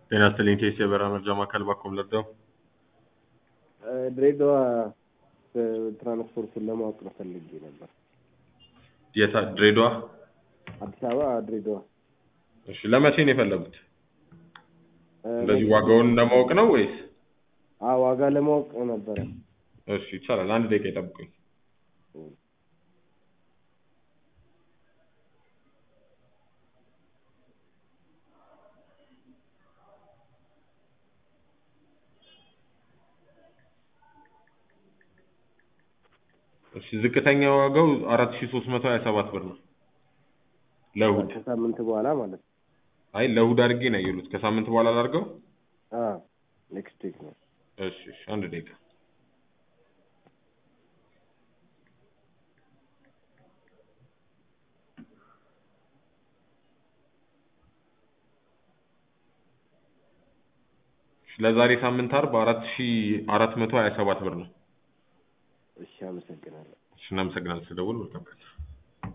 ጤና ይስጥልኝ ቴስ የበረራ መርጃ ማዕከል ባኮም ለርዳው ድሬዳዋ ትራንስፖርቱን ለማወቅ ነው ፈልጌ ነበር። የታ ድሬዳዋ? አዲስ አበባ ድሬዳዋ። እሺ ለመቼ ነው የፈለጉት? እንደዚህ ዋጋውን ለማወቅ ነው ወይስ? አዎ ዋጋ ለማወቅ ነበረ። እሺ ይቻላል። አንድ ደቂቃ ይጠብቁኝ። እሺ ዝቅተኛ ዋጋው አራት ሺህ ሶስት መቶ ሀያ ሰባት ብር ነው ለእሑድ። ከሳምንት በኋላ ማለት ነው። አይ ለእሑድ አድርጌ ነው ያየሉት። ከሳምንት በኋላ ላድርገው? ኔክስት ዊክ ነው። እሺ እሺ አንድ ደቂቃ ለዛሬ ሳምንት አርብ አራት ሺህ አራት መቶ ሀያ ሰባት ብር ነው። እሺ አመሰግናለሁ። እሺ እናመሰግናለን ስለደወሉ መልካም ቀን።